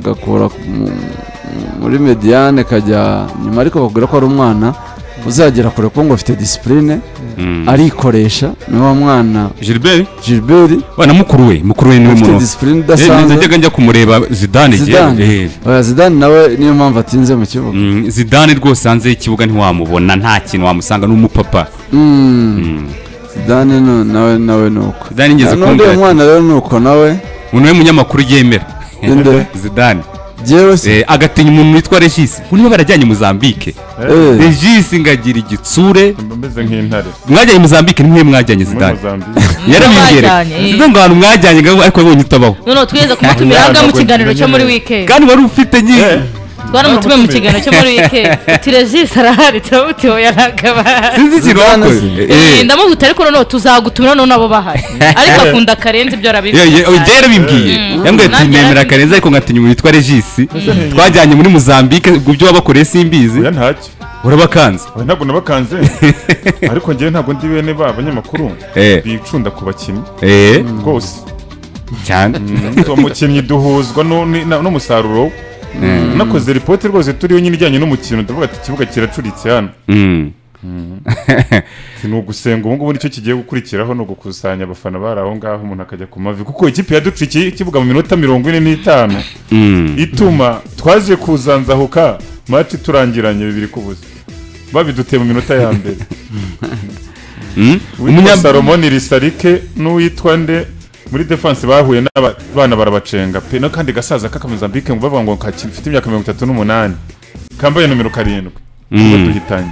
agakura mu- muri mediyane kajya nyuma ariko bakubwira ko ari umwana uzagera kure kuko ngo afite disipurine arikoresha niwo mwana gilbert gilbert we na mukuru we mukuru we niwe ufite muntu disipurine Eh, nza idasanzwe njyaga njya kumureba zidane igihe Zidane. eh, Oya, zidane nawe niyo mpamvu atinze mu kibuga mm, zidane rwose hanze y'ikibuga ntiwamubona nta kintu wamusanga ni umupapa Mm. zidane no- nawe nawe ni uko zidane ngeze n'undi kumbwira mwana rero ni uko nawe umuntu we munyamakuru yemera Nde? zidane jyewe si Eh, agatinya umuntu witwa regisi ubu niwe barajyanye mozambique Eh. regisi ngagira igitsure mba meze nk'intare mwajyanye mozambique nimwe mwajyanye muri zidane mozambique yarabimbyereye Mwajyanye, eh. ntabwo ngo ahantu mwajyanye ngo- ariko yabonye utabaho noneho twigeze kumutumira Umwana ngaha mu agwa kiganiro cyo muri nyine. wikendi kandi wari ufite nyine twaramutumiye mu kiganiro cyo muri wikendi uti regisi arahari turamutiwe yaragaba sinzi ikintu Zidane wakoze si- Eh, eh. ndamuhuta ariko noneho tuzagutumira noneho nabo bahari ariko akunda akarenze ibyo Ye- ye- oya, arabizi yarabimbwiye Mm. yambwiye ati Nanjye nemera yarabimbwiye. karenze ariko nkatinya umuntu witwa regisi Mm. twajyanye muri mozambique ubwo ibyo wabakoreye simbizi oya ntacyo urabakanze oya ntabwo nabakanze ariko ngewe ntabwo ndi bene ba banyamakuru Eh. bicunda ku bakinnyi eh rwose cyane uwo mukinnyi duhuzwa nu- ni- na- n'umusaruro we Eh, nakoze ripoti rwose turiho nyine ijyanye n'umukino ndavuga ati ikibuga kiracuritse hano mm. Ati, ni ugusenga ubu ngubu nicyo kigiye gukurikiraho ni ugukusanya abafana bari aho ngaho umuntu akajya ku mavi kuko ikipe yaducikiye ikibuga mu minota mirongo ine n'itanu Mm. ituma twaje kuzanzahuka mati turangiranye bibiri ku busa babiduteye mu minota ya mbere Mm. uwitwa Umunyam- salomoni risarike n'uwitwa nde muri defanse bahuye n'abana barabacenga pe n'akandi gasaza k'akamuzambike ngo bavuga ngo gafite imyaka mirongo itatu n'umunani kambaye nomero karindwi ubwo Mm. duhitanye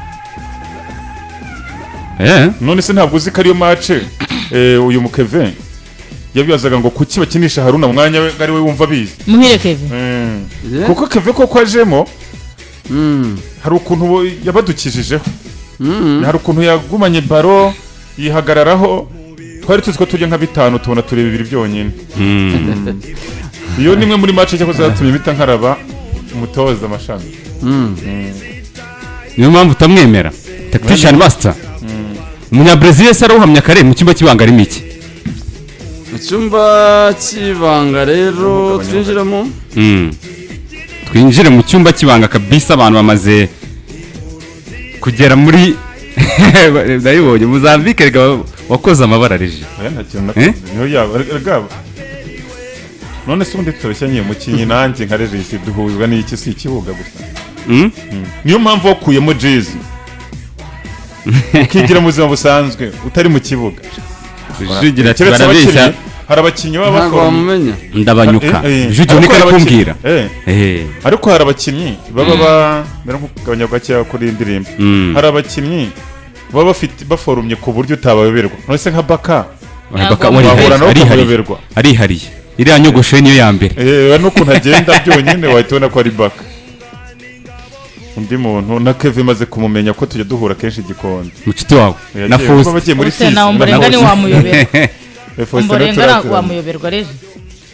Eh, none se ntabwo uzi ko ariyo mace eh, uyu mukeve yabibazaga ngo kuki bakinisha haruna mwanya we ngo ari we wumva abizi muhire kevin Mm. Yeah. kuko keve koko ajemo Mm. hari ukuntu bo- yabadukishijeho Mm. hari ukuntu yagumanye baro yihagararaho twari tuzi ko tujya nka bitanu tubona turi bibiri byonyine mm. iyo ni imwe muri mace cyakoze yatumye mpita nkaraba umutoza amashami Mm. niyo mpamvu utamwemera tactician master umunyabrezil se arawuhamya kare mu cyumba cy'ibanga arimo iki mu cyumba cy'ibanga rero twinjiramo Mm. twinjire mu cyumba cy'ibanga kabisa abantu bamaze kugera muri ndabibonye muzambike reka wakoze amabara reje aya nta kintu Eh? nakoze niyo yaba rwaba none se ubundi toroshya nyine mukinnyi nanjye nka regisi duhuzwa n'iki si ikibuga gusa Mm? niyo mpamvu wakuyemo jezi ukigira mu buzima busanzwe utari mu kibuga Rujugira ati keretse barabeshya abakinnyi hari abakinnyi baba ntabwo bakora wamumenya ndabanyuka Eh, eh. Rujugira Ariko niko hari ari abakinnyi- kumbwira eh. Eh, ariko hari abakinnyi baba bamera nk'ukugabanya gakeya kuri iyi ndirimbo Mm. hari abakinnyi baba bafite baforumye ku buryo utabayoberwa none se nka baka urabona ko Ntabwo arihariye, wahura nawe arihariye ukamuyoberwa arihariye iriya nyogosho niyo ya mbere yewe n'ukuntu agenda byonyine wahita ubona ko ari baka undi muntu na keve imaze kumumenya ko tujya duhura kenshi igikonde mucuti wawe na Yagiye- fusi baba bagiye muri Faustin sisi nawe umurengani wamuyobera. Eh, Faustin nawe umborenga turaziranye. wamuyoberwa reje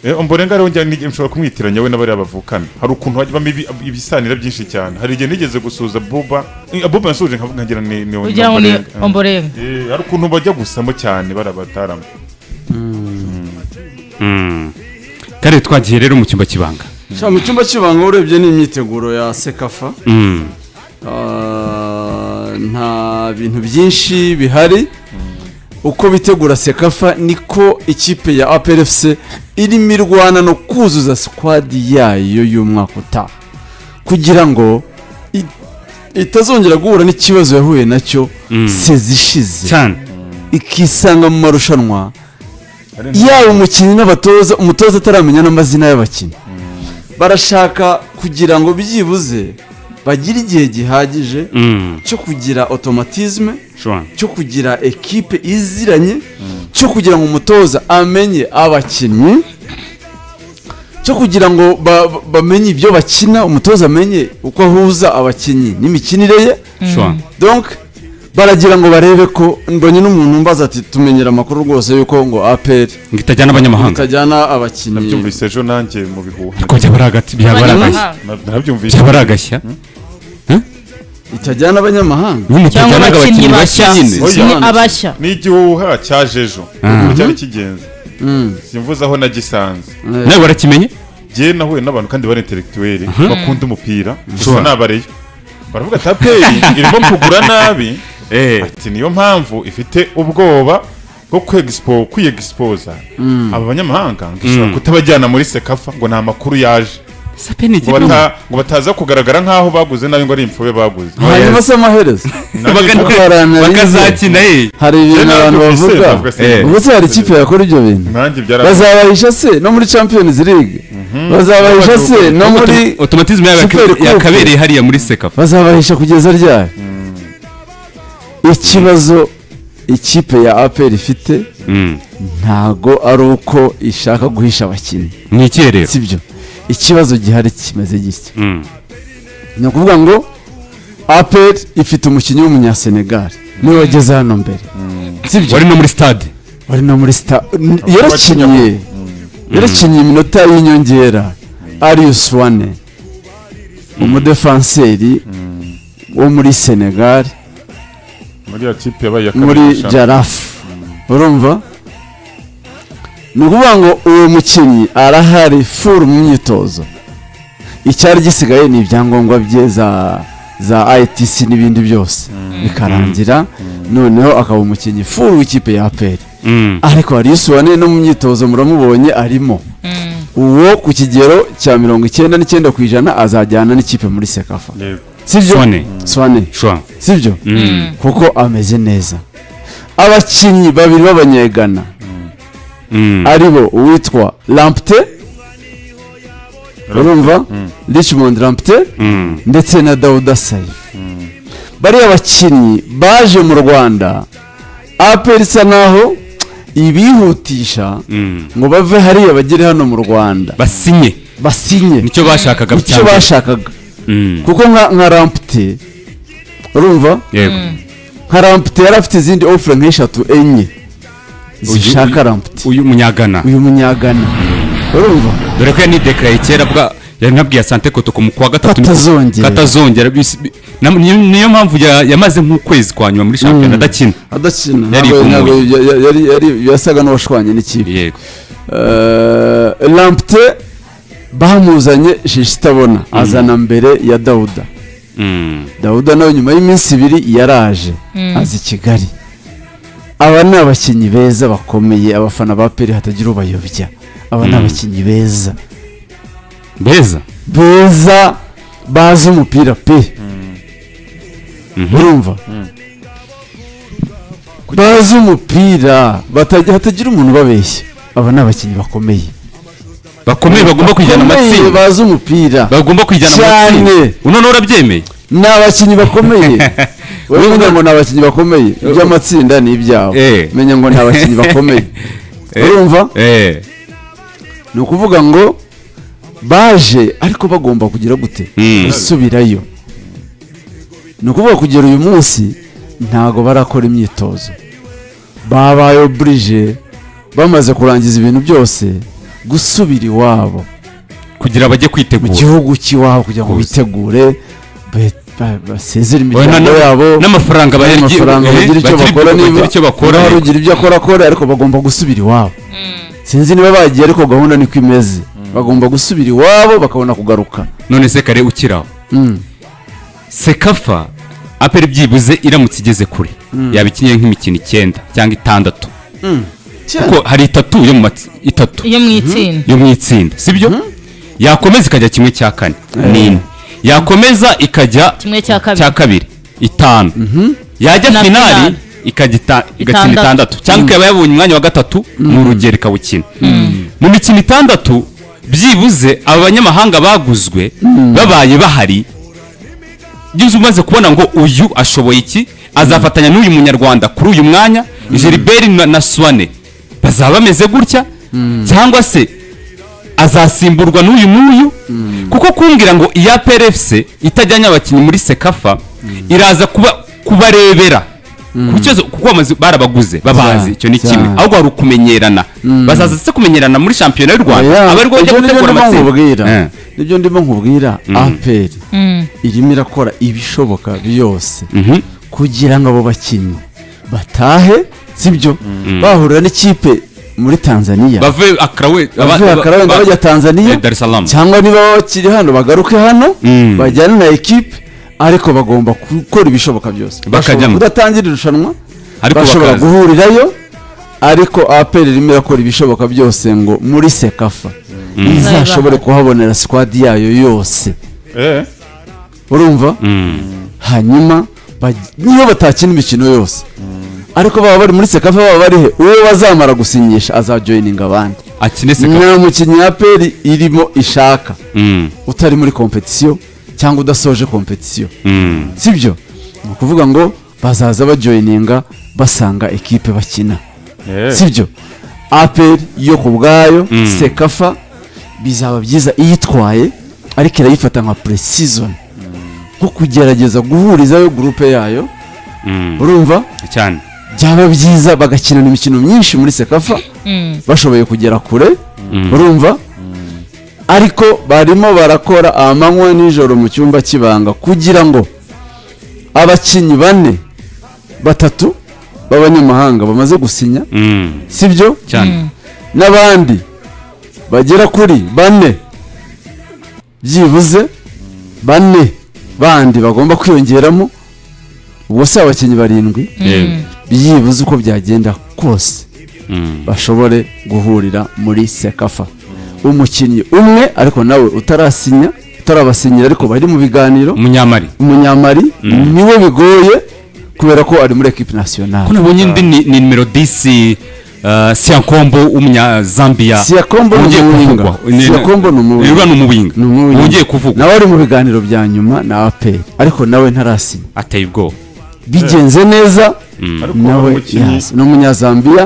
Eh, omborenga rero njya nige- nshobora kumwitiranya we n'abariya bavukana hari ukuntu hajyamo ibi- ibisanira byinshi cyane hari igihe nigeze gusuhuza buba Eh, buba yasuhuje nkavuga ngira ni ni kugira ngo ni Omborenga. Eh. omborenga Eh, hari ukuntu bajya gusamo cyane barabataramo Mm. kare twagiye rero mu cyumba cy'ibanga Sha, mu cyumba cy'ibanga urebye ni imyiteguro ya sekafa Mm. Ah, nta bintu byinshi bihari uko bitegura sekafa niko ikipe ya APRFC irimo irwana no kuzuza squad yayo y'umwaka utaha kugira ngo i- itazongera guhura n'ikibazo yahuye nacyo sezishize cyane ikisanga mu marushanwa yaba umukinnyi n'abatoza umutoza ataramenya n'amazina y'abakinnyi barashaka kugira ngo byibuze bagire igihe gihagije Mm. cyo kugira otomatizme Shwana. cyo kugira ekipe iziranye cyo kugira ngo umutoza amenye abakinnyi cyo kugira ngo ba- ba- bamenye ibyo bakina umutoza amenye uko ahuza abakinnyi n'imikinire ye Shwana. donc baragira ngo barebe ko mbonye n'umuntu mbaza ati tumenyera amakuru rwose yuko ngo aperi ngo itajyana abanyamahanga itajyana abakinnyi nabyumvise ejo nanjye mu bihuha ko byaba ari agati byaba ari agashya abanyamahanga Na- nabyumvise byaba ari agashya itajyana abanyamahanga ubu cyangwa mutajyana abakinnyi abakinnyi bashya bashya nyine Oya. ni abashya n'igihuha cyaje ejo Mhm. cyari kigenze simvuze aho nagisanze nawe warakimenye njye nahuye n'abantu kandi bari intellectuel bakunda umupira gusa Sure. nabareyo baravuga ati aperi irimo kugura nabi ati niyo mpamvu ifite ubwoba bwo kwegispo kwiyegisipoza aba banyamahanga ngo ishobora kutabajyana muri sekafa ngo nta makuru yaje sape ni ngo igihugu bata- ngo bataza kugaragara nk'aho baguze nabi ngo ari imfube baguze hanyuma se amaherezo Baga- bakarana bakazakina eh. hari ibintu abantu bavuga Eh. ubwo se hari ikipe yakora ibyo bintu nanjye byarabaye bazabahisha se no muri champions league bazabahisha se no muri otomatizmu yabo Super yaka- Coupe. yakabereye hariya muri sekafa bazabahisha kugeza ryari ikibazo ikipe ya aperi ifite Mm. ntago ari uko ishaka guhisha abakinnyi ni icyerero sibyo ikibazo gihari kimeze gitya Mm. ni ukuvuga ngo aperi ifite umukinnyi w'umunyasenegali niwe wageze hano mbere sibyo wari no muri stade wari no muri sita n- bakijyamo. yarakinnye yarakinnye iminota y'inyongera arius wane umudefanseri wo muri senegali muri ya kipe yabaye iya kabiri muri y'ishampiyon- jarafu urumva ni ukuvuga ngo uwo mukinnyi arahari furu mu myitozo icyari gisigaye ni ibyangombwa bye za za itc n'ibindi byose bikarangira noneho akaba umukinnyi furu w'ikipe ya aperi Mm. ariko hari wane no mu myitozo muramubonye arimo uwo ku kigero cya mirongo icyenda n'icyenda ku ijana azajyana n'ikipe muri sekafa Yego. sibyo Swane. swane Shwa. sibyo Mm. kuko ameze neza abakinnyi babiri b'abanyegana Mm. aribo uwitwa lampte urumva richmond lampte Mm. ndetse na dawuda sayi bariya bakinnyi baje mu rwanda aperi isa naho ibihutisha Mm. ngo bave hariya bagere hano mu rwanda basinye basinye nicyo bashakaga icyo cyane. bashakaga Mm. kuko nka nka rampute urumva yego nka rampute yari afite izindi ofure nk'eshatu enye zishaka rampute uyu munyagana uyu munyagana urumva dore ko yanidekaraye kera bwa yari nabwiye asante koto ku mu- ku wa gatatu Katazongera. katazongera bis- bi- na- niyo niyo mpamvu ya- yamaze nk'ukwezi kwa nyuma muri shampiyona adakina adakina Yari ntabwo- ntabwo igumuye. ya- ya- yari- yari- yasaga n'uwashwanye n'ikipe yego Eh, rampute bamuzanye shishitabona azana mbere ya dawuda Mm. dawuda nawe nyuma y'iminsi ibiri yaraje aza i kigali aba ni abakinnyi beza bakomeye abafana ba peri hatagira ubayobya aba ni abakinnyi beza beza beza bazi umupira pe urumva bazi umupira batajya- hatagira umuntu ubabeshya aba ni abakinnyi bakomeye bakomeye bagomba kwijyana Bakomeye, amatsinda bazi umupira bagomba kwijyana Cyane. amatsinda unone urabyemeye ni abakinnyi bakomeye wowe uvuga ngo ni abakinnyi bakomeye iby'amatsinda ni ibyabo Eh. menya ngo ni abakinnyi bakomeye urumva eh ni ukuvuga ngo baje ariko bagomba kugira gute Mm. gusubirayo ni ukuvuga kugera uyu munsi ntago barakora imyitozo babaye oburije bamaze kurangiza ibintu byose gusubira iwabo kugira bajye mu kwitegura gihugu cy'iwabo kugira ngo bitegure be- ba- basezere Oya, na- imiryango na- yabo n'amafaranga bagira- n'amafaranga eh, bagira icyo bagira- bakora bagira niba icyo bakora, niba hari yego. ugira ibyo akora akora ariko bagomba gusubira iwabo sinzi niba bagiye ariko gahunda niko imeze bagomba gusubira iwabo bakabona kugaruka none se kare ukiraho Mm. sekafa aperi byibuze iramutse igeze kure yaba ikinnye nk'imikino icyenda cyangwa itandatu kuko hari itatu yo mu matsi- itatu iyo mu itsinda yo mu itsinda sibyo yakomeza ikajya kimwe cya kane ni ine yakomeza ikajya kimwe cya cya kabiri kabiri itanu yajya Na finali finali. ikajya ita- igakina Itandatu. itandatu cyangwa ikaba yabonye umwanya wa gatatu mu rugero ikawukina mu mikino itandatu byibuze aba banyamahanga baguzwe babaye bahari byibuze umaze kubona ngo uyu ashoboye iki azafatanya n'uyu munyarwanda kuri uyu mwanya jeriberi na- na suwane bazaba bameze gutya cyangwa se azasimburwa n'uyu n'uyu kuko kumbwira ngo iya PRFC itajyanye abakinnyi muri sekafa iraza kuba kubarebera ku kibazo kuko bamaze barabaguze babazi Cyane, icyo ni kimwe cyane. ahubwo hari ukumenyerana bazaza se kumenyerana muri shampiyona y'u Rwanda Oya, aba arirwo bajya ibyo nibyo gutegura ndimo nkubwira amatsinda Eh. nibyo ndimo nkubwira aperi irimo irakora ibishoboka byose Mhm. kugira ngo abo bakinnyi batahe sibyo bahurira n'ikipe muri tanzania bave akarawe bavuye akarabenda bajya tanzania Dar es Salaam cyangwa niba bakiri hano bagaruke hano Mm. bajyane na ekipe ariko bagomba gukora ibishoboka byose Bakajyamo. Bashobora kudatangira irushanwa Ariko bashobora bakaza. guhurirayo ariko aperi irimo irakora ibishoboka byose ngo muri sekafa izashobore kuhabonera sikwadi yayo yose eh urumva hanyuma baj- niyo batakina imikino yose ariko baba bari muri sekafa baba barihe uwo bazamara gusinyisha azajoyininga abandi akine seka nta mukinnyi ya aperi irimo ishaka Mm, utari muri kompetisiyo cyangwa udasoje kompetisiyo mm. sibyo ni ukuvuga ngo bazaza bajoyininga basanga ekipe bakina eh sibyo aperi yo ku bwayo sekafa bizaba byiza iyitwaye ariko irayifata nka puresizoni nko kugerageza guhurizayo gurupe yayo Mm. urumva cyane byaba byiza bagakinana imikino myinshi muri sekafa bashoboye kugera kure urumva ariko barimo barakora amanywa nijoro mu cyumba cy'ibanga kugira ngo abakinnyi bane batatu b'abanyamahanga bamaze gusinya Mm, sibyo cyane n'abandi bagera kuri bane byibuze bane bandi bagomba kwiyongeramo ubwo si abakinnyi barindwi Yewe. byibuze uko byagenda kose Mm. bashobore guhurira muri sekafa umukinnyi umwe ariko nawe utarasinya utarabasinyira ariko bari mu biganiro umunyamari umunyamari niwe bigoye kubera ko ari muri ekipi ko nasiyonari nabonye undi ni ni nimero disi siyankombo w'umunyazambiya siyakombo ni ugiye umuwinga kuvugwa Ni- siyakombo ni Urwa umuwinga ni umuwinga ni umuwinga ugiye kuvugwa nawe ari mu biganiro bya nyuma na aperi ariko nawe ntarasinya ateye ubwoba bigenze neza ariko nawe umukinnyi yaza. ni umunyazambiya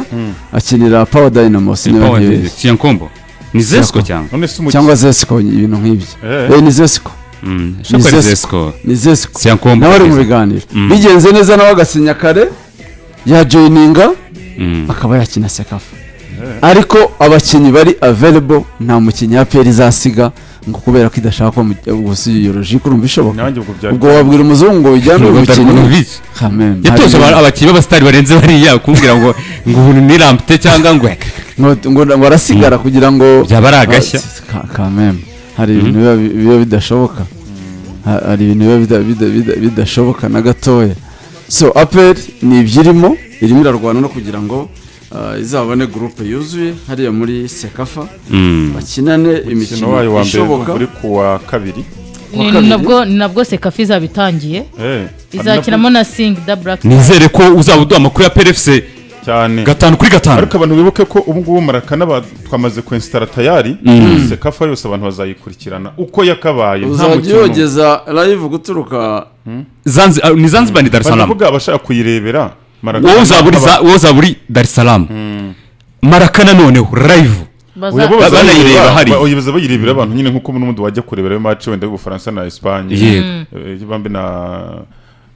akinira pawa dayinamo sinema siyankombo ni zesiko cyangwa none se cyangwa umukinnyi zesiko ibintu nk'ibyo Eh. Eh, ni zesiko Mm, shaka ari Zesco. zesiko ni zesiko Siyankombo nawe ari mu Zesco. biganiro bigenze neza nawe agasinya kare yajoyininga akaba yakina sekafa ariko abakinnyi bari available nta mukinnyi ya peri izasiga ngo kubera ko idashaka ko mu- ubusiyolojike urumva ishoboka nanjye ubwo bya ubwo wabwira umuzungu ngo ujyane uyu mukinnyi bizi yatoje aba- abakinnyi b'abasitari barenze bariya kumbwira ngo ngo ubu ni rampite cyangwa ngo ngo ngo- ngo arasigara kugira ngo Byaba ari agashya. Ka- kameme hari ibintu biba- biba bidashoboka Ha- hari ibintu biba bida- bida- bida- bidashoboka na gatoya so aperi ni ibyirimo irimo irarwana no kugira ngo ah, izabone gurupe yuzuye hariya muri sekafa bakinane umukino imikino wayo wa mbere ishoboka uri ku wa kabiri Kuwa Ni- kabiri. nabwo ni nabwo sekafi izaba itangiye eh izakinamo na singi da buraki nizere ko uzaba uduha amakuru ya PRFC cyane gatanu kuri gatanu ariko abantu bibuke ko ubu ngubu marakana ba- twamaze kwensitara tayari sekafa yose abantu bazayikurikirana uko yakabaye nta uzajya mukino numwe. yogeza live guturuka Zanzi- ah, ni zanzibar ni dar es salaam baravuga abashaka kuyirebera marakana wowe uzaba uri aba- za- wowe uzaba uri dar es salaam marakana noneho live baza Uyabo baza- banayireba ba- hari. ba- baza bayirebera abantu nyine nk'uko n'undi wajya kurebera ayo mace wenda y'ubufaransa na esipanye Yego. Eh, bambe na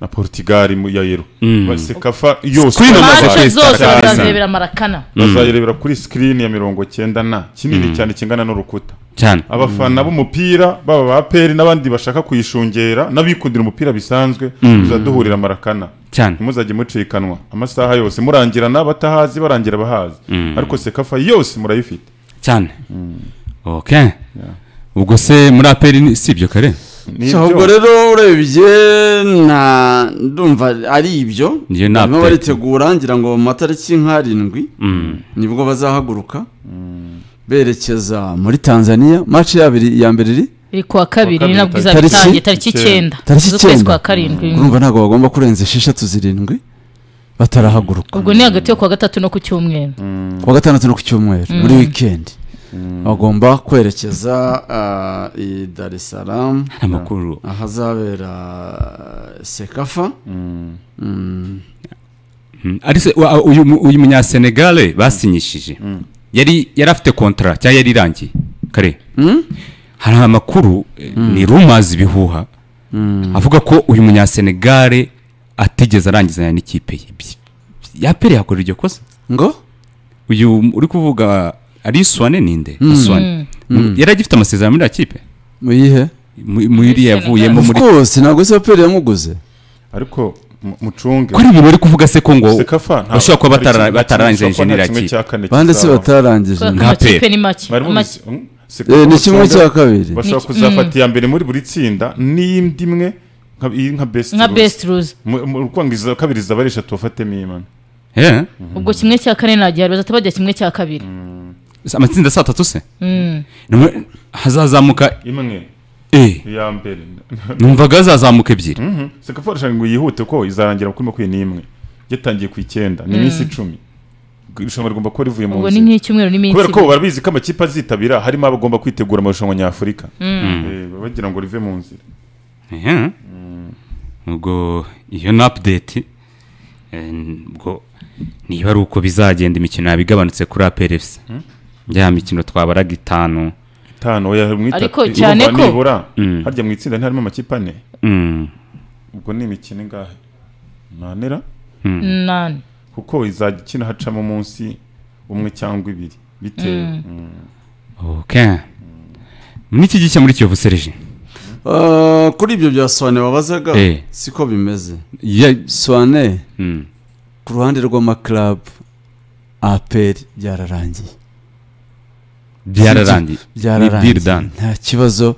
na portugal mu- ya yero Mm. Ba- sekafa yose Screen baza- amaze mace kwezi zose Star Academy. bazazirebera marakana bazayirebera kuri sikirini ya mirongo cyenda na kinini cyane kingana n'urukuta cyane abafana b'umupira baba ba peri n'abandi bashaka kuyishungera n'abikundira umupira bisanzwe muzaduhurira marakana cyane ntimuzajye mucikanwa amasaha yose murangirana batahazi barangira abahazi ariko sekafa yose murayifite cyane ok ubwo se muri aperi ni- si ibyo kare Ni So, ibyo. ubwo rero urebye na ndumva ari ibyo Njye nta barimo update. baritegura ngira ngo mu matariki nk'arindwi nibwo bazahaguruka berekeza muri tanzania mace yabiri ya mbere iri iri ku wa kabiri ni nabwo izaba Tariki? itangiye tariki icyenda Tariki z'ukwezi icyenda? kwa karindwi urumva ntabwo bagomba kurenza esheshatu zirindwi batarahaguruka ubwo ni hagati yo ku wa gatatu no ku cyumweru ku wa gatandatu no ku cyumweru muri wikendi bagomba kwerekeza ah, i dar es salaam nta makuru ahazabera sekafa Mm. Mm. ari se wa- uyu mu- uyu munyasenegale basinyishije yari yari afite kontara cyangwa yari irangiye kare hari amakuru eh, ni rumazi ibihuha avuga ko uyu munyasenegale atigeze arangizanya n'ikipe ye Bi- yapere yakora iryo kosa ngo uyu m- uri kuvuga ari swane ninde swane yari agifite amasezerano muri iriya kipe muyihe mu- muri iriya yavuyemo of muri course ntabwo se aperi yamuguze ariko mu- mucunge kuri ibintu uri kuvuga se ko ngo sekafa ntabwo bashobora kuba hari ikintu batara- na kimwe batararangije gishobwa, nta injeneri kimwe ki cya kane banditse kizaba. batarangije kubera ko Nka amakipe pe. ni make Mwarimu Ama- bizi- mm, Eh, sekafa ni kimwe usanga cya kabiri. bashobora Ni- kuzafata iya mbere muri buri tsinda n'iyindi imwe nka iyi nka best nka rules. best rules Mu- mu- ukwanga iza kabiri zaba ari eshatu wafatemo imana Yeah. ubwo kimwe cya kane nagiye bazahita bajya kimwe cya kabiri amatsinda saa tatu se Mm. Nimwe- hazazamuka imwe eh, iya mbere numvaga hazazamuka ebyiri sekafa irashaka ngo yihute ko izarangira kuri makumyabiri n'imwe yatangiye ku icyenda ni iminsi icumi irushanwa rigomba kuba rivuye mu ubwo ni nzira nk'icyumweru n'iminsi kubera ko ibiri. barabizi ko amakipe azitabira harimo abagomba kwitegura amarushanwa nyafurika Eh, bagira ngo rive mu nzira Yeah. ubwo iyo ni apudeti ubwo niba ari uko bizagenda imikino yaba igabanutse kuri aperefuse ya mikino twabaraga itanu itanu oya mwitatu Ariko cyane urumva ko- nibura Mm. harya mu itsinda ntiharimo amakipe ane Mm. ubwo ni imikino ingahe nanera Nani. kuko izajya ikina hacamo umunsi umwe cyangwa ibiri bitewe Mm. okay muri iki gishya muri kiyovu serije Ah, kuri ibyo bya swane wabazaga Eh. siko bimeze Ya- swane Mm. ku ruhande rw'amakarabu aperi byararangiye byararangiye Ni deal byararangiye done. nta kibazo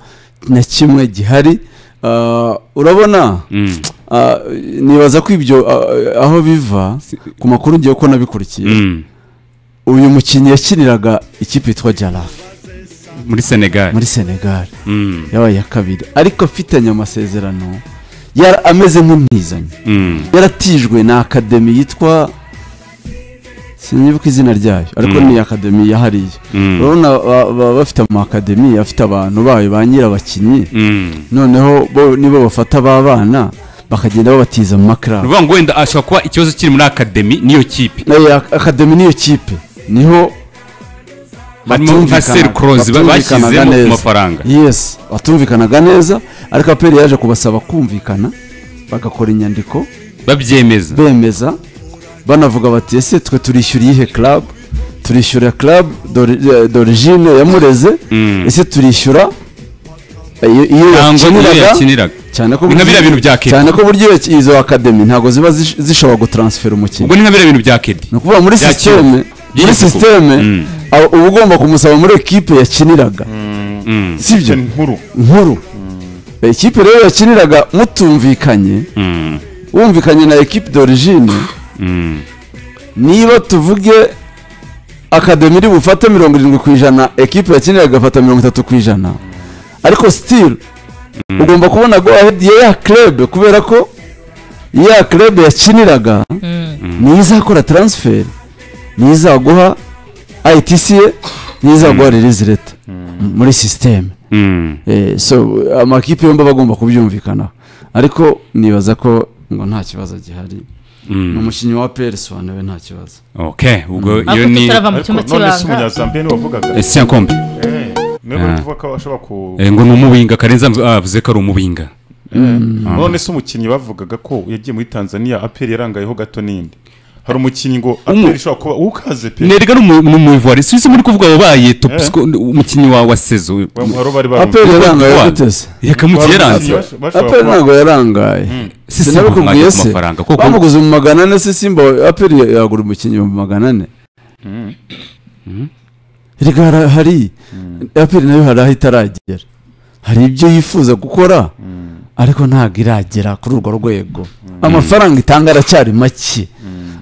na kimwe gihari Ah, urabona Mm. ah, nibaza ko ibyo ah, aho biva ku makuru ngiye ko nabikurikiye Mm. uyu mukinnyi yakiniraga ikipe yitwa jarafu muri senegali muri senegali Mm. yabaye iya kabiri ariko afitanye amasezerano yara ameze nk'umwizanye Mm. yaratijwe na akademi yitwa sinibuka izina ryayo ariko Mm. ni akademi yahariye Mm. urabona ba- ba- bafite amakademi afite abantu bayo ba nyirabakinnyi Mm. noneho bo nibo bafata ba bana bakagenda babatiza mu makarabu uvuga ngo wenda ashobora kuba ikibazo kiri muri akademi n'iyo kipe Eh, ak- akademi niyo kipe niho harimo nka serikorozi bashyizemo ku mafaranga yes batumvikanaga neza ariko aperi yaje kubasaba kumvikana bagakora inyandiko babyemeza bemeza banavuga bati ese twe turishyura iyihe club turishyura club d'ori- d'origine ya mureze Mm. ese turishyura eh, iyo- iyo ntabwo niyo yakiniraga yakiniraga cyane ko Ni nka biriya bintu bya Kepa. cyane ko buryo iyo- izo akademi ntabwo ziba zish- zishobora gutransfera umukinnyi ubwo ni nka biriya bintu bya kedi ni ukuvuga muri Yakira. sisiteme muri Yisuku. sisiteme Mm. aba- uba ugomba kumusaba muri ekipe yakiniraga sibyo Icyo ni nkuru nkuru ekipe rero yakiniraga mutumvikanye Mm, wumvikanye na ekipe d'origine mm, niba tuvuge akademi iri bufate mirongo irindwi ku ijana ekipe yakiniraga agafata mirongo itatu ku ijana ariko sitiri ugomba kubona go ahedi ya club kubera ko ya club yakiniraga niyo izakora transfer niyo izaguha itc ye niyo izaguha release leta muri sisiteme mm. Eh, so amakipe yombi aba agomba kubyumvikanaho ariko nibaza ko ngo nta kibazo gihari ni umukinnyi wa peri sobanuwe nta kibazo okay ubwo iyo ariko ni tutarava mu ariko cyumba none si cy'ibanga umunyazambiya niwe wavugaga Eh, siyankombe Eh, niwe bari Ah. kuvuga ko ashobora ku Eh, ngo ni umubinga karenza avuze ko ari umubinga none se umukinnyi bavugaga ko yagiye muri tanzania aperi yarangayeho gato n'indi hari umukinnyi ngo Umu- aperi ishobora kuba ukaze pe nerega ni umu- ni umuyivuwari suwisi muri kuvuga wabaye top sco- umukinnyi wa wa sezo wa muharo bari aperi barumva yarangaye Rwanda. guteze yakamukiye yaranze aperi aperi ntabwo yarangaye sinabikubwiye kumwaka ku se mafaranga kuko bamuguze mu magana ane se simba aperi yagura umukinnyi mu magana ane reka hari- hari aperi nayo hari aho itaragera hari ibyo yifuza gukora ariko ntabwo iragera kuri urwo rwego amafaranga itanga aracyari make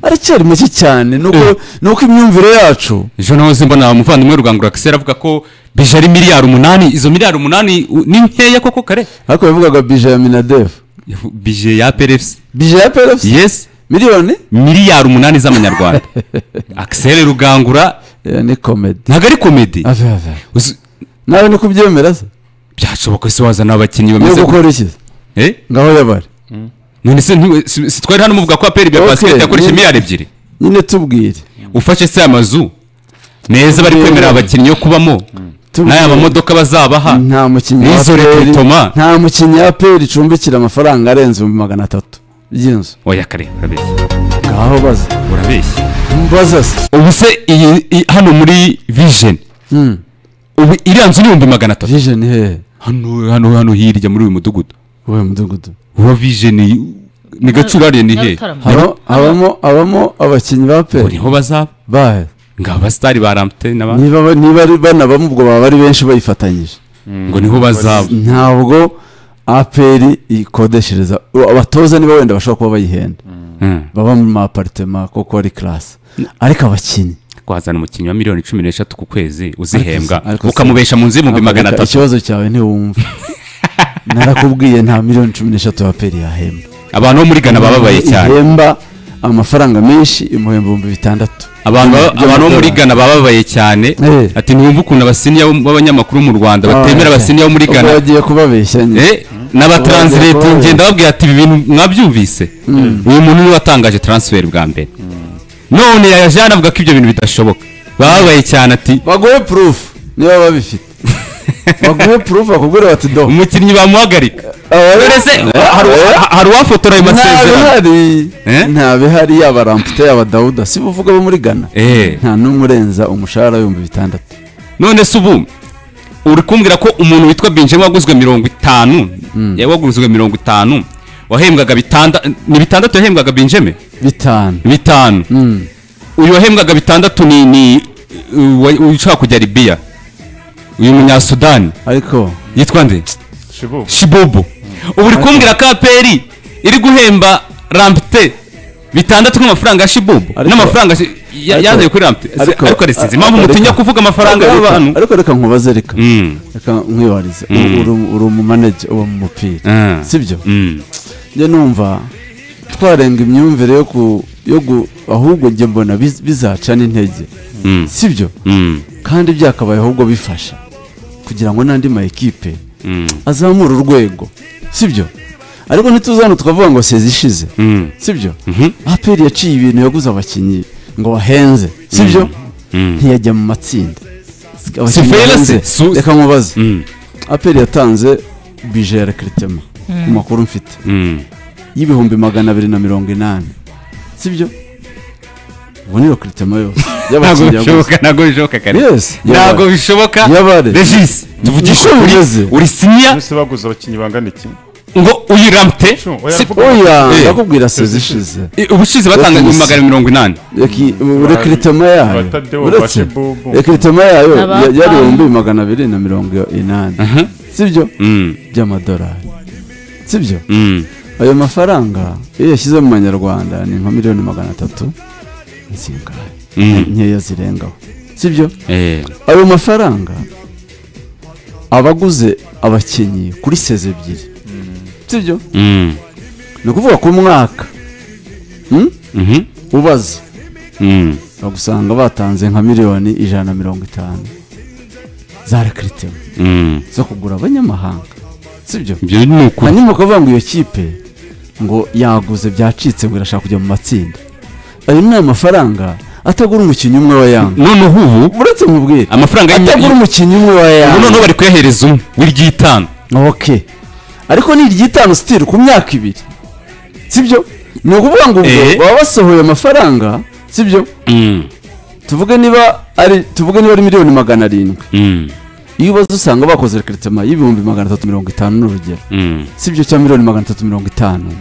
aracyari make cyane nuko nuko imyumvire yacu ejo nahoze mbona umuvandimwe rugangura kisera avuga ko bije ari miliyari umunani izo miliyari umunani u- ni nkeya koko kare ariko yavugaga bije ya minadefu bije ya perefuse bije ya perefuse yes miliyoni miliyari umunani z'amanyarwanda akisere rugangura Eh, ni komedi ntabwo ari komedi ave ave Uzi- nawe ni kubyemera se byashoboka se wazana abakinnyi ni bameze gutya gukora iki Eh? ngaho yabari none se ntiwe- si si twari hano muvuga ko aperi bya Okay, basiketi yakoresha ni- miliyari ebyiri nyine tubwire ufashe se amazu meza bari kwemerera abakinnyi yo kubamo tubwire. n'aya mamodoka bazabaha nta mukinnyi wa Nizore PL Kitoma. nta mukinnyi wa peri icumbikira amafaranga arenze ibihumbi magana atatu by'inzu oya kare urabeshya ngaho baza urabeshya mbaza se ubu se iyi i- hano muri vision Mm. ubu iriya nzu ni ibihumbi magana atatu vision hehe hano hano hano hirya muri uyu mudugudu wowe mudugudu uba vision ni gacurare ni he Nyarutarama. Haba- habamo habamo abakinnyi ba ngo peri niho bazaba bahe ngo abasitari ba ramuteri n'abandi niba ba- niba ari banabamo ubwo baba ari benshi bayifatanyije ngo niho bazaba ntabwo aperi ikodeshereza u- abatoza niba wenda bashobora kuba bayihenda Mm. baba mu maparitema koko ari karasi ariko abakinnyi twazana umukinnyi wa miliyoni cumi n'eshatu ku kwezi uzihembwa Ariko se- ukamubesha mu nzu y'ibihumbi magana Reka atatu ikibazo cyawe ntiwumve narakubwiye nta miliyoni cumi n'eshatu ya peri yahemba abantu bo muri ghana bababaye cyane ihemba amafaranga menshi imuhemba ibihumbi bitandatu abantu baba- By'amadolari. abantu bo muri ghana bababaye cyane Eh. ati ntiwumva ukuntu abasiniya bo- b'abanyamakuru mu rwanda batemera Ah, abasiniya bo muri ubwo ghana bagiye kubabeshya nyine Eh, n'abataransireti Ubonye- ngenda babwira ati ibi bintu mwabyumvise uyu muntu niwe watangaje taransiferi bwa mbere none yajyana avuga ko ibyo bintu bidashoboka bababaye cyane ati baguhe purufu niba babifite baguhe purufu bakubwira bati do umukinnyi bamuhagarika None se, Eh, hari uwa- hari uwafotora ayo masezerano ntabihari Eh? ntabihari yaba rampute yaba dawuda si buvuga bo muri ghana Eh, nta n'umwe urenza umushahara w'ibihumbi bitandatu none se ubu uri kumbwira ko umuntu witwa binjemo waguzwe mirongo itanu yari waguzwe mirongo itanu wahembwaga bitandatu ni bitandatu yahembwaga binjeme bitanu bitanu Mm. uyu wahembwaga bitandatu ni ni uh, wa- ushaka kujya libiya uyu munyasudani ariko yitwa nde shibubu shibobo ubu uri kumbwira ko aperi iri guhemba rampite bitandatu nk'amafaranga ya shibobo Ariko- n'amafaranga shi- ya- ariko- yazanye kuri rampite ariko- ariko resinzi ariko- impamvu ariko- mutinya kuvuga amafaranga Ariko- y'abantu ariko reka nkubaze reka Mm. reka nkwibarize U- uri uri umumanager wo mu mupira Ah. sibyo Mm. njye numva twarenga imyumvire yo ku yo gu ahubwo njye mbona biz- bizacana intege Mm. sibyo Mm. kandi byakabaye ahubwo bifasha kugira ngo n'andi ma ekipe Mm. azamura urwego sibyo ariko ntituze hano tukavuga ngo sezi ishize Mm. sibyo Mhm. aperi yaciye ibintu yaguze abakinnyi ngo bahenze sibyo Mm. ntiyajya mu matsinda Abakinnyi fair bahenze. se? Su- reka nkubaze Mm. aperi yatanze bije ya rekiritema ku makuru mfite Mm. y'ibihumbi magana abiri na mirongo inani sibyo ubu ni rekiritema yose ntabwo y'abakinnyi yaguze bishoboka ntabwo bishoboka kare Yes, ntabwo yabare. bishoboka Yabare. regis tuvugisha Niko bimeze. uri uri siniya bose baguze abakinnyi bangana iki ngo uyiramute Sure, oya, se- vuga. oya Eh. ndakubwira sezi ishize I- ubushize batanga Yes. magana mirongo inani Yaki- rekiritema yayo Abatadewo uretse bashibubu. rekiritema yayo Aba- ya- yari ibihumbi magana abiri na mirongo inani sibyo Mm, by'amadolari sibyo mm, ayo mafaranga iyo yashyize mu manyarwanda ni nka miliyoni magana atatu ni zingahe mm. nkeya zirengaho sibyo Eh, ayo mafaranga abaguze abakinnyi kuri seze ebyiri sibyo mm, ni ukuvuga ku mwaka Hmm? mhm, ubaze mm. bagusanga batanze nka miliyoni ijana na mirongo itanu za rekiritema Mm. zo kugura abanyamahanga sibyo ibyo ni ukuri hanyuma ukavuga ngo iyo kipe ngo yaguze byacitse ngo irashaka kujya mu matsinda ayo ni amafaranga atagura umukinnyi umwe wa yanga noneho ubu uretse mubwire amafaranga atagura y'imyaka umukinnyi umwe wa ubu noneho yanga bari kuyahereza umwe w'iryitanu ok ariko ni iry'itanu sitiri ku myaka ibiri sibyo ni ukuvuga ngo ubwo Eh. baba basohoye amafaranga sibyo Mm, tuvuge niba ari tuvuge niba ari miliyoni magana arindwi mm, iyo ubaze usanga bakoze rekiritema y'ibihumbi magana atatu mirongo itanu n'urugero mm, sibyo cyangwa miliyoni magana atatu mirongo itanu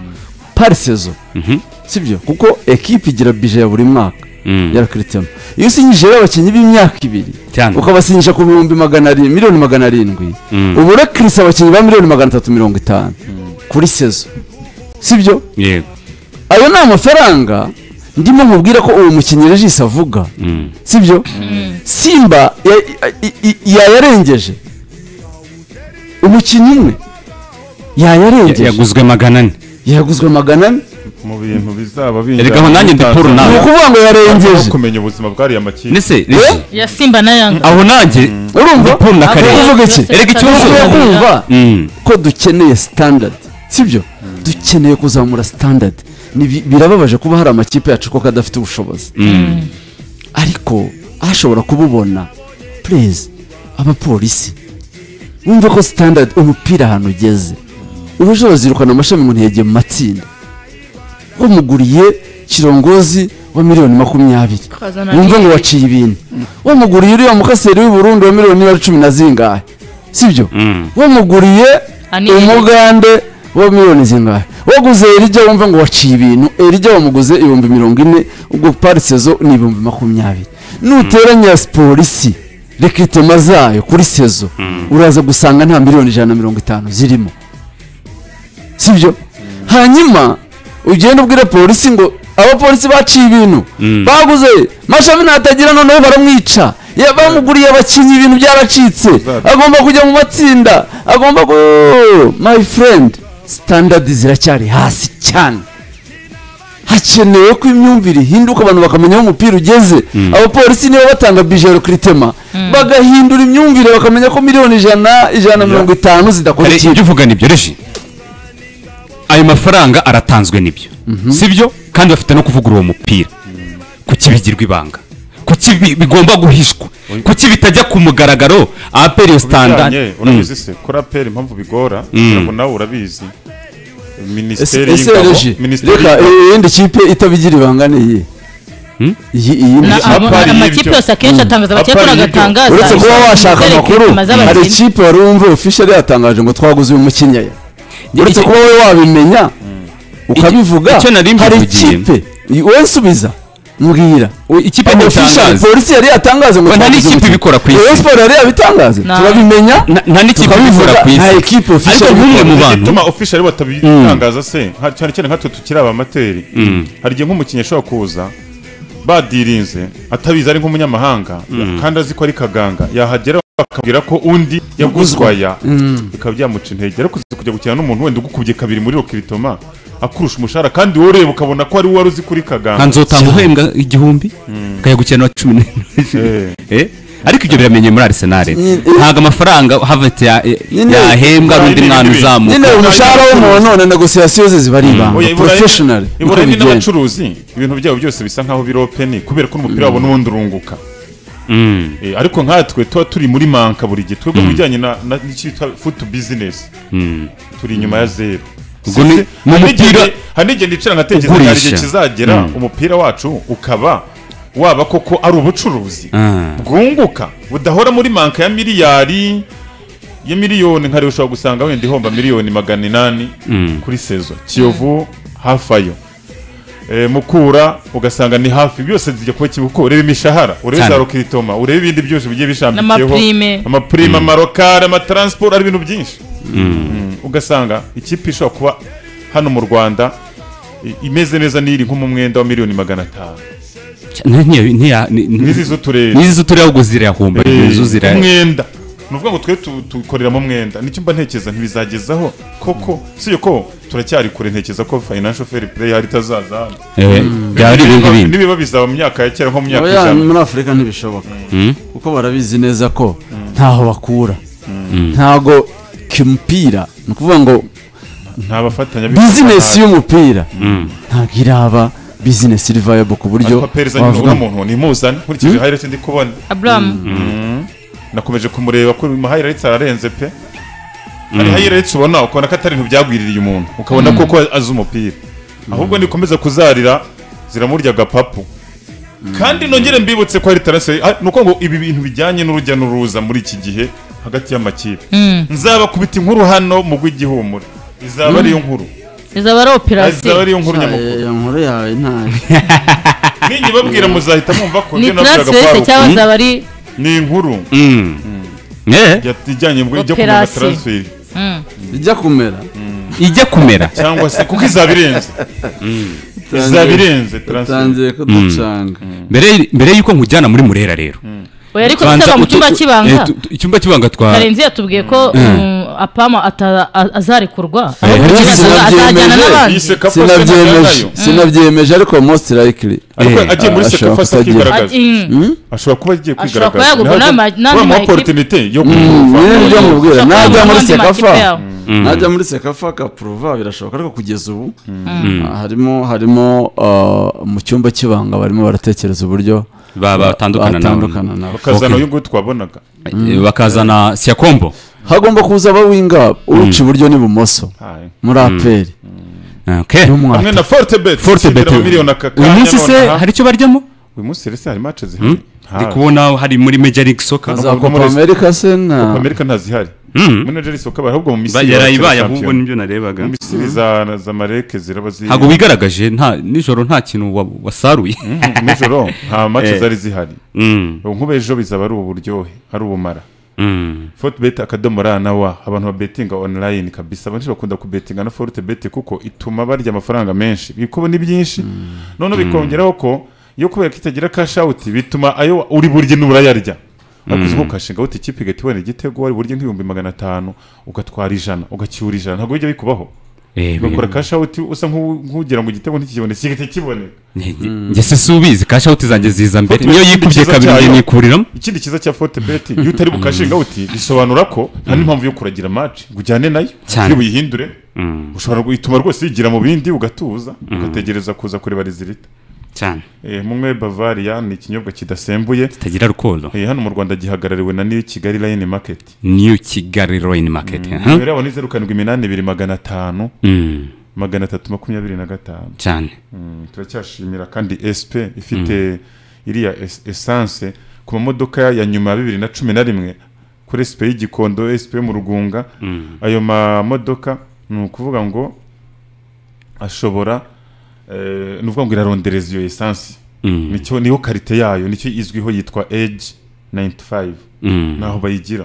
pari sezo mhm, sibyo kuko ekipe igira bije ya buri mwaka mm. ya rekiritema iyo usinyije abakinnyi b'imyaka ibiri Cyane. ukabasinyisha ku bihumbi magana arindwi miliyoni magana arindwi Mm. uba urekirisa abakinnyi ba miliyoni magana atatu mirongo itanu kuri sezo sibyo yego ayo ni amafaranga ndimo nkubwira ko uwo mukinnyi regisi avuga Mm, sibyo simba ya- i- i- yayarengeje umukinnyi umwe ya- yayarengeje yaguzwe magana ane yaguzwe magana ane mu bintu bizaba Erega aho nanjye ndi Paul ni nawe. ukuvuga ngo aho yarengeje kumenya ubuzima bwariya makipe ndetse regi, ya simba na yanga aho nanjye urumva Paul na Karere. uvuga iki Yose Erega ikibazo- ushobora atandukanye. kumva Mm, ko dukeneye standard sibyo dukeneye kuzamura standard Ni bi- birababaje kuba hari amakipe yacu koko adafite ubushobozi mm, ariko ashobora kububona pureze abapolisi wumva ko standard umupira ahantu ugeze uba ushobora kuzirukana amashami umuntu yagiye mu matsinda wamuguriye kirongozi wa miliyoni makumyabiri Ukazana wumva ngo n'ibindi. waciye ibintu wamuguriye uriya mukaseri w'i Burundi wa miliyoni niba ari cumi na zingahe sibyo Mm. wamuguriye Anibiri. umugande uba miliyoni zingahe waguze erija wumva ngo waciye ibintu erija wamuguze ibihumbi mirongo ine ubwo parise zo ni ibihumbi makumyabiri nuteranya polisi rekitema zayo kuri sezo uraza gusanga nta miliyoni ijana na mirongo itanu zirimo sibyo hanyuma ugenda ubwira polisi ngo abapolisi baciye ibintu baguze mashami natagira noneho baramwica Ya- bamuguriye abakinnyi ibintu byaracitse agomba kujya mu matsinda agomba ku my friend standard ziracyari hasi cyane hakenewe ko imyumvire ihinduka abantu bakamenya aho umupira ugeze abapolisi nibo batanga bijoro kiritema bagahindura imyumvire bakamenya ko miliyoni ijana ijana na mirongo itanu zidakora Kare, ikintu ibyo uvuga nibyo reji ayo mafaranga aratanzwe nibyo sibyo kandi bafite no kuvuga uwo mupira kuki bigirwa ibanga kuki bi- bigomba guhishwa kuki bitajya ku mugaragaro aperi bijyanye standard urabizi se kora peri impamvu bigora ntabwo nawe urabizi ese minisiteri ese y'ingabo reji minisiteri reka y'ingabo iyindi kipe itabigira ibanga ni iyi Hmm? iyi iyi ni Na- iyihe? ama- apari amakipe y'ibyo. yose akenshi atangaza abakekuru Apari y'ibyo. agatangaza uretse kuba washaka amakuru hari ikipe wari wumva official yatangaje ngo twaguze uyu mukinnyi aya uretse kuba wowe wabimenya ukabivuga icyo nari hari mbivugiye. ikipe i- wowe nsubiza mbwira ikipe official ntitangaza polisi yari yatangaze ngo Ngo nta twaguze n'ikipe umukinnyi. ibikora ku isi. Rayon Sports yari yabitangaze Nta- turabimenya Na- nta n'ikipe tukabivuga, ibikora ku isi. nta ekipe official ariko nk'umwe mu bantu igituma official batabitangaza se nka- cyane cyane nkatwe tukiri abamateri hari igihe nk'umukinnyi ashobora kuza badirinze atabizi ari nk'umunyamahanga kandi azi ko ari kaganga yahagera bakabwira ko undi yaguzwaya bikaba byamuca intege ariko uzi kujya gukina n'umuntu wenda ugukubye kabiri muri rokiritoma akurusha umushahara kandi wowe ureba ukabona ko ari we wari uzi kuri nka kaganga nzotanga uhembwa igihumbi ukajya gukina uwa cumi Eh. n'ebyiri Eh, ariko ibyo biramenye muri arisenali ntabwo amafaranga havete ya- Nyine- yahembwa Iburayi n'undi n'ibindi mwana bintu. uzamuka nyine umushahara w'umuntu na negosiyasiyo ze ziba ari Oya, ibanga i Burayi- professional i Burayi n'abacuruzi ibintu byabo byose bisa nk'aho biri openi kubera ko n'umupira wabo n'ubundi urunguka Mm. Eh, ariko nkatwe tuba turi muri manka buri gihe twebwe mu bijyanye na- na- n'icyitwa futu bizinesi turi inyuma ya zeru Ubwo ni- Se- ni hari n'igihe- umupira hari n'igihe ndicira nkatekereza ugurisha. hari igihe kizagera Mm. umupira wacu ukaba waba koko ari ubucuruzi Ah. bwunguka budahora muri manka ya miliyari ya miliyoni nka rero ushobora gusanga wenda ihomba miliyoni magana inani kuri sezo kiyovu hafi ayo Eh, mukura ugasanga ni hafi byose zijya kuba kibuko ureba imishahara ureba Cyane. za rokiritoma ureba ibindi byose bigiye bishambikiyeho N'amaprime. amaprime amarokari amataransiporo ari ibintu byinshi Mm. ugasanga ikipe ishobora kuba hano mu rwanda i- imeze neza n'iri nko mu mwenda wa miliyoni magana atanu Nti- nti- nti- ni- ni- n'izi z'uturere n'izi z'uturere ahubwo zirahumba n'izo zira umwenda ni ukuvuga ngo twe tu- tukoreramo umwenda nicyo mba ntekereza ntibizagezaho koko si yo ko turacyari kure ntekereza ko financial fair play hari itazaza hano Eh, byaba ari ibindi Nibiba- bintu nibiba bizaba mu myaka ya kera nko mu myaka Oya, ijana muri afurika ntibishoboka kuko barabizi neza ko ntaho bakura ntago kimupira ni ukuvuga ngo nta bafatanyabikorwa bizinesi y'umupira ntabwo iraba bizinesi iri viable ku buryo ariko perezida nyine wavuga ubona umuntu ntimuzane nkurikije hayirete ndi kubona aburamu nakomeje kumureba ko mu hayirete ararenze pe hari hayirete ubona ukabona ko atari ibintu byagwiririye umuntu ukabona koko azi umupira ahubwo nikomeza kuzarira ziramurya agapapu kandi nongere mbibutse ko hari taransifa ah, ni uko ngo ibi bintu bijyanye n'urujya n'uruza muri iki gihe hagati y'amakipe nzabakubita inkuru hano mu rw'igihumure izaba ariyo nkuru izaba ari izaba operasiyo ariyo nkuru "Ah, nyamukuru iyo nkuru yawe ntayo ninyi babwira muzahita mwumva ko ni ibyo nabwiraga transfer se kwari cyangwa ukuri. izaba ari ni inkuru Mm. Eh, ya- ijyanye ngo ijya kumenya Operasi. taransiferi ijya kumera ijya kumera cyangwa se kuko izaba irenze izaba irenze taransiferi utangiye kuducanga mbere mbere y'uko nkujyana muri murera rero oya ariko Banza tutaba mu utu- cyumba tu- eh, cy'ibanga tu- tu- icyumba cy'ibanga twa karenzi yatubwiye ko um, apama ata- a- azarekurwa Eh, ahubwo Karenzi azaza- azajyana sinabyemeje. n'abandi yise kapo sinabyemeje sinabyemeje sinabyemeje ariko most likely ariko Eh, agiye muri ashobora sekafasi kutagira. akigaragaza Ah, mm. ashobora kuba agiye Ashobora kuba kwigaragaza yagurwa Ntabwo- n'ama- n'andi bamuha makipe. opportunity yo mwene kumuva ibyo mubwira Ushaka najya muri abandi sekafa makipe yawe. najya muri sekafa akapuruva birashoboka ariko kugeza ubu ah, harimo harimo ah, mu cyumba cy'ibanga barimo baratekereza uburyo ba- batandukana nabo batandukana nabo bakazana uyu nguyu twabonaga Eh, bakazana siyakombo hagomba kuza abawinga uca iburyo n'ibumoso Hai. muri aperi Okay. hamwe na forte bet Forte bet. miliyoni aka uyu kanya munsi se nonaha. hari icyo baryamo uyu munsi rero se hari match zihari ndi Hari. kubona hari muri major league soccer za no muri- kopa amerika se na amerika ntazihari manager isoko abaye ahubwo mu misiri yarayibaye bakina ahubwo shampiyona. nibyo narebaga mu misiri za za mareke ziraba ziri ntabwo wigaragaje nta nijoro nta kintu wa- wasaruye nijoro nta mace Eh. zari zihari Mm, ubu nk'ubu ejo bizaba ari uburyohe ari ubumara mm, fortebet akadomo ra na wa abantu babetinga online kabisa abenshi bakunda kubetinga na fortebet kuko ituma barya amafaranga menshi ibikubo ni byinshi noneho bikongeraho ko iyo kubera ko itagira cash out bituma ayo uri burye n'urayarya ariko uzi ko ukashinga uti ikipe igahita ibona igitego wari burye nk'ibihumbi magana atanu ugatwara ijana ugacyura ijana ntabwo bijya bikubaho eh, ugakora cash out usa nk'u- nk'ugira ngo igitego ntikikiboneke kigahita kiboneka nge- nge se si ubizi cash out zanjye ziza mbere Forte niyo bet yikubye ni cyiza kabiri cyane. ngiye nikuriramo ikindi cyiza cya fortebet iyo utari bukashinga uti bisobanura ko nta n'impamvu yo kuragira match ngo ujyane nayo Cyane. iyo uyihindure Mm, ushobora guhituma rwose yigira mu bindi ugatuza ugategereza kuza kureba rezilita cyane Eh, munywe bavaria ni ikinyobwa kidasembuye kitagira rukundo Eh, hano mu rwanda gihagarariwe na new kigali line market new kigali royal market aha. nimero yabo ni zeru karindwi iminani ibiri magana atanu Mm, magana atatu makumyabiri na gatanu cyane Mm, turacyashimira kandi sp ifite iriya es- essence ku mamodoka ya nyuma ya bibiri na cumi na rimwe kuri sp y'igikondo sp yo mu rugunga ayo mamodoka ni ukuvuga ngo ashobora eh, ni ukuvuga ngo irarondereza iyo essence Mm. nicyo niyo karite yayo nicyo izwiho yitwa age 95 Mm. naho bayigira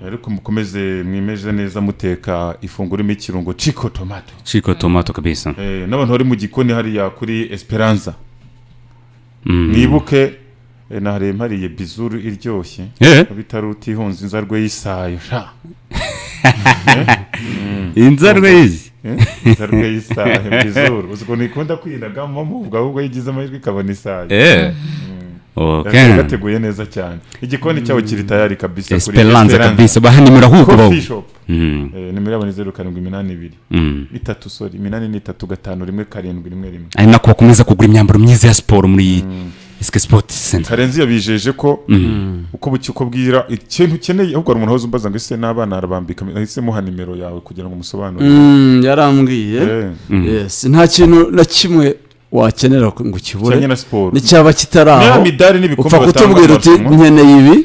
ariko mukomeze mwimeze neza muteka ifunguro irimo ikirungo chico tomato chiko tomato kabisa Eh, n'abantu bari mu gikoni hariya kuri esperanza Mm. mwibuke eh, nahariye mpariye bizuru iryoshye Eh, bitari utihunze inzarwe y'isayo sha inzarwe yizi Eh, inzarwe y'isayo bizuru uzi ukuntu ikunda kwinagamo muvuga ahubwo yigize amahirwe ikabona isayo eh Gate- okay gateguye neza cyane igikoni cyabo kiri tayari kabisa kuri esperanza kabisa baha nimero ahubwo bawo coffee shop Mm, Eh, nimero yabo ni zeru karindwi iminani ibiri mm. itatu sori iminani ni itatu gatanu rimwe karindwi rimwe rimwe ari nako bakomeza kugura imyambaro myiza ya siporo muri esike sipoti senta karenzi yabijeje ko uko bucya uko bwira ikintu ukeneye ahubwo hari umuntu wahoze umbaza ngo ese n'abana arabambika nahise muha nimero yawe kugira ngo umusobanurire Mm, yarambwiye Eh, Yes, nta kintu na kimwe wakenera ngo kijyanye ukibure na siporo n'icyaba kitari niba aho midari n'ibikombe upfa batanga kutubwira uti amarushanwa, nkeneye ibi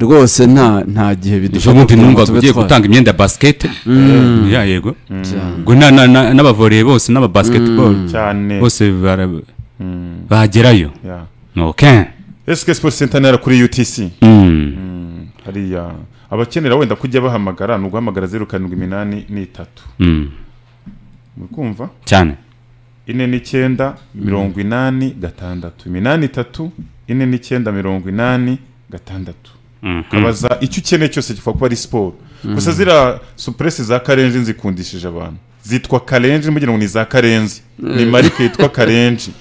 rwose nta nta gihe ejo bidufata bundi numvaga tube ugiye twa- gutanga imyenda ya basikete ya yego Cyane. ubwo na- na- na- n'abavoreye bose n'ababasiketibolo cyane bose bara- bagerayo Yeah. okay SK Sports Center nera kuri UTC Mm. hariya abakenera wenda kujya bahamagara ni uguhamagara zeru karindwi iminani n'itatu Mm. muri kumva cyane ine n'icyenda mirongo inani gatandatu iminani itatu ine n'icyenda mirongo inani gatandatu Mhm. kabaza icyo ukeneye cyose kivuga kuba ari siporo gusa ziriya supuresi za karenji nzikundishije abantu zitwa karenji mugira ngo ni za karenzi ni marike yitwa karenji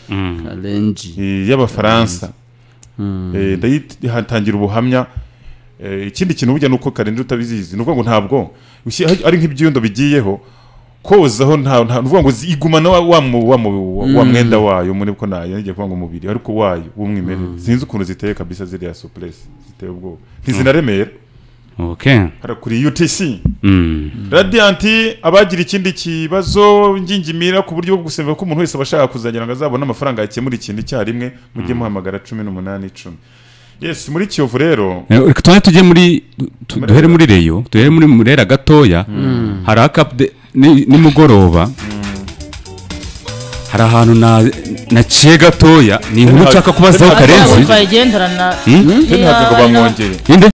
Karenji. eh, y'abafaransa Eh, ndayihatangira ubuhamya Eh, ikindi kintu burya ni uko karenji utabizizi ni ukuvuga ngo ntabwo ushi- ari nk'ibyundo bigiyeho kozaho nta nta- ni ukuvuga ngo zi- igumana wa, wa, mu- wa, mu- wa, wa mwenda wayo muri ko nayo ngiye kuvuga ngo umubiri ariko wayo w'umwimerere sinzi ukuntu ziteye kabisa ziriya supuresi ziteye ubwoba ntizinaremera okay hariya kuri UTC Mm. Radiant abagira ikindi kibazo ngingimira ku buryo bwo gusemba ko umuntu wese abashaka kuzagira ngo azabone amafaranga yakemura ikintu icyarimwe mujye muhamagara cumi n'umunani icumi yes muri kiyovu rero Eh, reka tubanze tujye muri tu- duhere muri reyo duhere muri murera gatoya hari akapude ni- nimugoroba hari ahantu na naciye gatoya ni inkuru nshaka kubazaho Hari Ntabwo karenzi twayigenderana Hmm? Niba ntabwo barimo- bamwongeye ninde